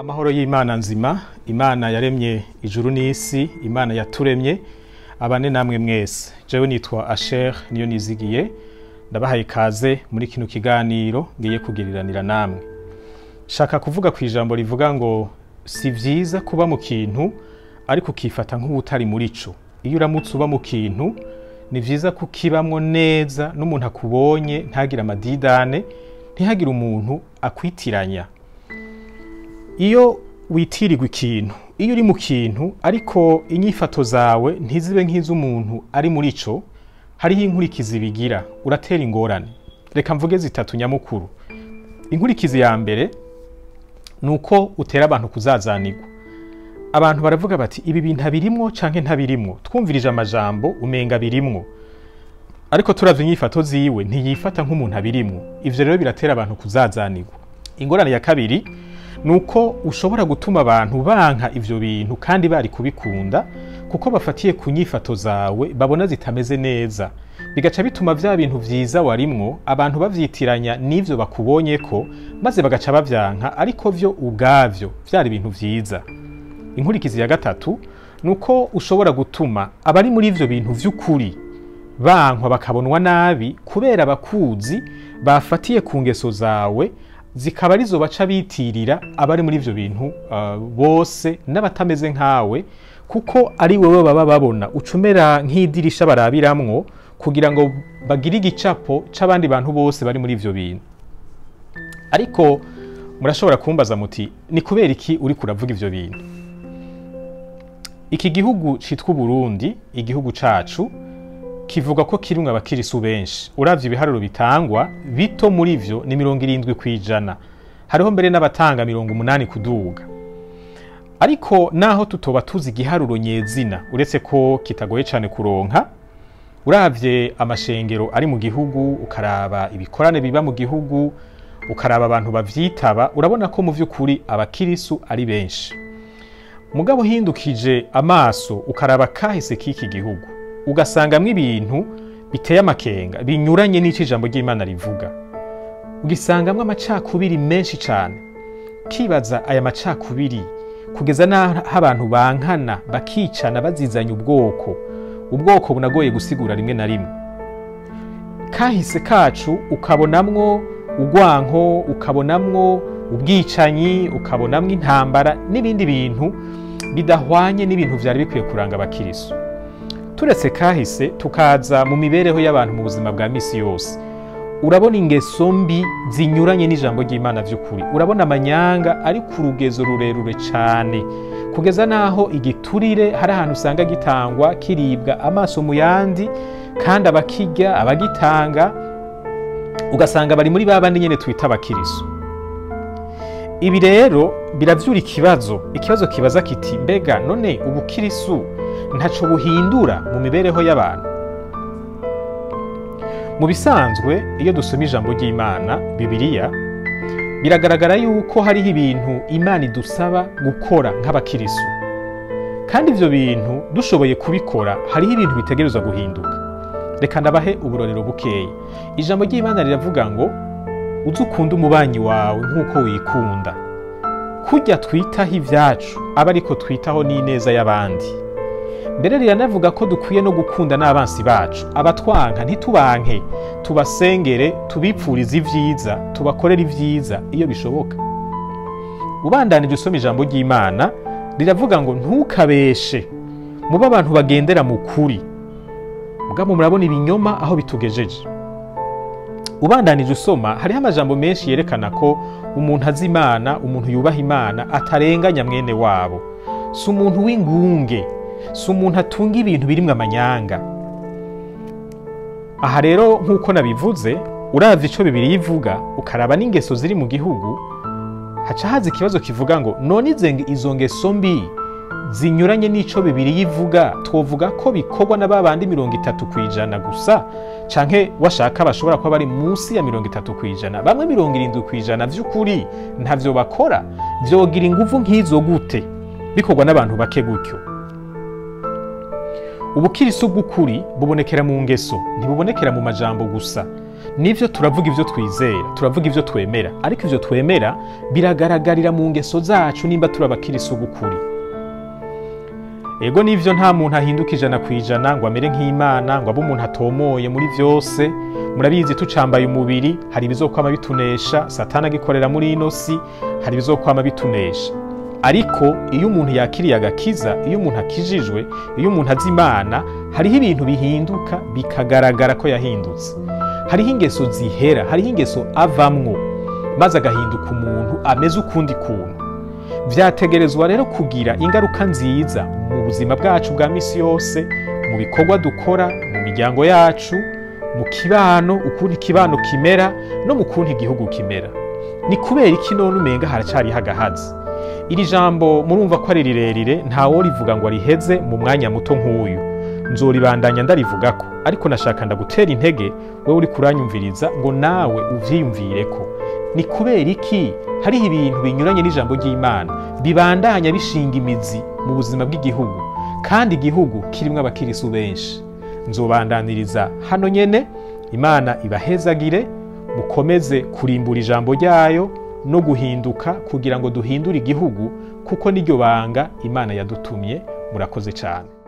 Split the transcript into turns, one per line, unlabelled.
amahoro y'imana nzima imana yaremye ijuru n'isi imana yaturemye abane namwe mwese jewe nitwa asher niyo nizigiye ndabahaye ikaze muri kino kiganiro ngiye kugiriranira namwe shaka kuvuga ku ijambo rivuga ngo si vyiza kuba mu kintu ariko ukifata nk'ubutari muri co iyo uramutse uba mu kintu ni vyiza kukibamwo neza n'umuntu akubonye ntagire amadidane ntihagire umuntu akwitiranya iyo witirirwa ikintu iyo uri mu kintu ariko inyifato zawe ntizibe nk'iz'umuntu ari muri co hariho inkurikizi bigira uratera ingorane reka mvuge zitatu nyamukuru inkurikizi ya mbere ni uko utera abantu kuzazanirwa abantu baravuga bati ibi bintu abirimwo canke ntabirimwo twumvirije amajambo umenga birimwo ariko turavye inyifato ziwe ntiyifata nk'umuntu abirimwo ivyo rero biratera abantu kuzazanirwa ingorane ya kabiri ni uko ushobora gutuma abantu banka ivyo bintu kandi bari kubikunda kuko bafatiye ku nyifato zawe babona zitameze neza bigaca bituma vya bintu vyiza warimwo abantu bavyitiranya n'ivyo bakubonyeko maze bagaca bavyanka ariko vyo ubwavyo vyari ibintu vyiza inkurikizi ya gatatu ni uko ushobora gutuma abari muri ivyo bintu vy'ukuri bankwa bakabonwa nabi kubera abakuzi bafatiye ku ngeso zawe zikaba arizo baca bitirira abari muri ivyo bintu uh, bose n'abatameze nkawe kuko ari wewe baba babona ucumera nk'idirisha barabiramwo kugira ngo bagire igicapo c'abandi bantu bose bari muri ivyo bintu ariko murashobora kumbaza muti ni kubera iki uri kuravuga ivyo bintu iki gihugu citwa Burundi igihugu cacu kivuga ko kirimwo abakirisu benshi uravye ibiharuro bitangwa bito muri vyo ni mirongo irindwi kw'ijana hariho mbere n'abatanga mirongo umunani kuduga ariko naho tutoba tuzi igiharuro nyezina uretse ko kitagoye cane kuronka uravye amashengero ari mu gihugu ukaraba ibikorane biba mu gihugu ukaraba abantu bavyitaba urabona ko mu vy'ukuri abakirisu ari benshi mugabo uhindukije amaso ukaraba kahise k'iki gihugu ugasangamwo ibintu biteye amakenga binyuranye n'ico ijambo ry'imana rivuga ugisangamwo amacakubiri menshi cane kibaza aya macakubiri kugeza n'aho abantu bankana bakicana bazizanya ubwoko ubwoko bunagoye gusigura rimwe na rimwe kahise kacu ukabonamwo urwanko ukabonamwo ubwicanyi ukabonamwo intambara n'ibindi bintu bidahwanye n'ibintu vyari bikwiye kuranga abakirisu turetse kahise tukaza mu mibereho y'abantu mu buzima bwa misi yose urabona ingeso mbi zinyuranye n'ijambo ry'imana vy'ukuri urabona amanyanga ari ku rugezo rurerure cane kugeza n'aho igiturire hari ahantu usanga gitangwa kiribwa amaso mu yandi kandi abakirya abagitanga ugasanga bari muri ba bandi nyene twita abakirisu ibi rero biravyura ikibazo ikibazo kibaza kiti mbega none ubukirisu ntaco buhindura mu mibereho y'abantu mu bisanzwe iyo dusoma ijambo ry'imana bibiliya biragaragara yuko hariho ibintu imana idusaba gukora nk'abakirisu kandi ivyo bintu dushoboye kubikora hariho ibintu bitegerezwa guhinduka reka ndabahe uburorero bukeya ijambo ry'imana riravuga ngo uze ukunda umubanyi wawe nk'uko wikunda kurya twitaho ivyacu aba ariko twitaho n'ineza y'abandi mbere riranavuga ko dukwiye no gukunda n'abansi bacu abatwanka ntitubanke tubasengere tubipfurize ivyiza tubakorere ivyiza iyo bishoboka ubandanije usoma ijambo ry'imana riravuga ngo ntukabeshe mube abantu bagendera mu kuri mugabo murabona ibinyoma aho bitugejeje ubandanije usoma hariho amajambo menshi yerekana ko umuntu azi imana umuntu yubaha imana atarenganya mwene wabo si umuntu w'ingunge si umuntu atunga ibintu birimwo amanyanga aha rero nk'uko nabivuze uravye ico bibiri yivuga ukaraba n'ingeso ziri mu gihugu haca haza ikibazo kivuga ngo none izo ngeso mbi zinyuranye n'ico bibiri yivuga twovuga ko bikorwa na babandi mirongo itatu kw'ijana gusa canke washaka bashobora kuba bari munsi ya mirongo itatu kw'ijana bamwe mirongo irindwi kw'ijana vy'ukuri ntavyo bakora vyogira inguvu nk'izo gute bikorwa n'abantu bake gutyo ubukirisu bw'ukuri bubonekera mu ngeso ntibubonekera mu majambo gusa nivyo turavuga ivyo twizera turavuga ivyo twemera ariko ivyo twemera biragaragarira mu ngeso zacu nimba turi abakirisu b'ukuri ego nivyo nta muntu ahinduka ijana ku ijana ngo amere nk'imana ngo abe umuntu atomoye muri vyose murabizi tucambaye umubiri hari ibizokwama bitunesha satani agikorera muri ino si hari ibizokwama bitunesha ariko iyo umuntu yakiriye agakiza iyo umuntu akijijwe iyo umuntu azi imana hariho ibintu bihinduka bikagaragara ko yahindutse hariho ingeso zihera hariho ingeso avamwo maze agahinduka umuntu ameze ukundi kuntu vyategerezwa rero kugira ingaruka nziza mu buzima bwacu bwa misi yose mu bikorwa dukora mu miryango yacu mu kibano ukuntu ikibano kimera no mu kuntu igihugu kimera ni kubera iki none umenga haracariho agahazi iri jambo murumva ko ari rirerire ntawo rivuga ngo riheze mu mwanya muto nk'uyu nzoribandanya ndarivugako ariko nashaka ndagutera intege wewe uri kuranyumviriza ngo nawe uvyiyumvireko ni kubera iki hariho ibintu binyuranye n'ijambo ry'imana bibandanya bishinga imizi mu buzima bw'igihugu kandi igihugu kirimwo abakirisu benshi nzobandaniriza hano nyene imana ibahezagire mukomeze kurimbura ijambo ryayo no guhinduka kugira ngo duhindure igihugu kuko niryo banga imana yadutumye murakoze cyane